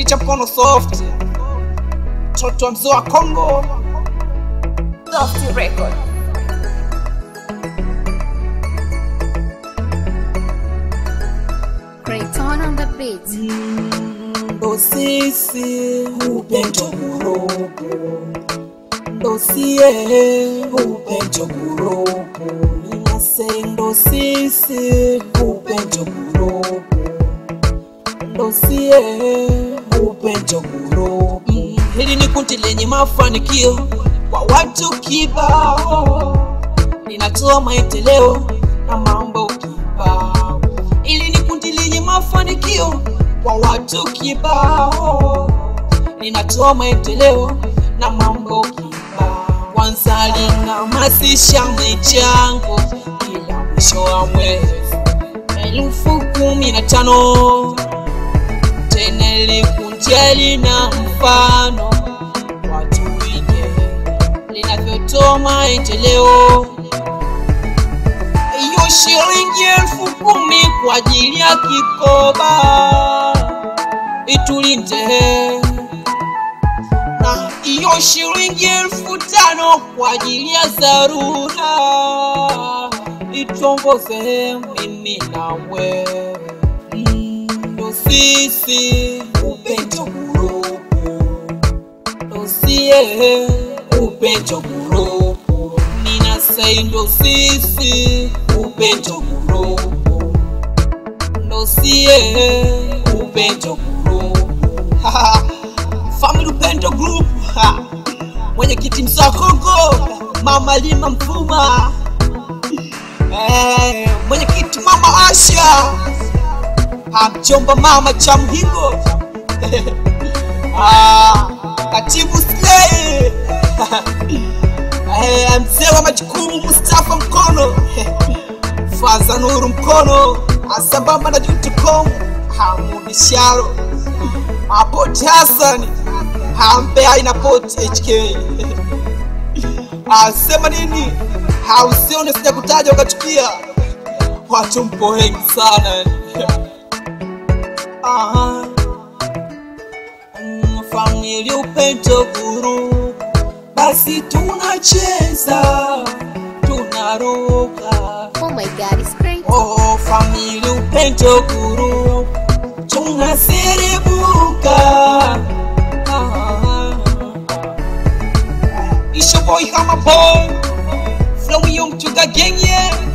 cha mkono soft mtoto wa mzee wa Kongo Lofty Record. Creighton on the beat. ndo sisi upendo kurobo ndo sie upendo kurobo ninase ndo sisi upendo kurobo ndo sie upendo kurobo hili ni kundi lenye mafanikio kwa watu kibao linatoa maendeleo na mambo kibao ili ni kundi lenye mafanikio kwa watu kibao linatoa maendeleo na mambo kibao kwanza linahamasisha michango kila mwisho wa mwezi elfu kumi na tano tena likunja lina mfano watu wige linavyotoa maendeleo hiyo shilingi elfu kumi kwa ajili ya kikoba itulinde na hiyo shilingi elfu tano kwa ajili ya dharura itongoze mimi nawe Mm, ndo sisi upendo kuropo ndo sie upendo kuropo ninasai ndo sisi upendo kuropo ndo sie upendo kuropo family upendo group Ha. mwenyekiti msoa kongo mama lima mfuma Eh, mwenyekiti mama asha Ah, mjomba mama cha mhingo Ah, katibu slay Eh, mzee wa majukumu mustafa mkono faza nuru mkono asambamba na jutukom hamudi sharo apoti hasani hambe aina poti hk asema nini hausione sija kutaja ukachukia watu mpo wengi sana Aha. Mm, famili upendo guru basi tunacheza tunaruka Oh my god, it's great. oh famili upendo guru tunaserebuka Ah. ishoboy kama boy flow yo mchuga genye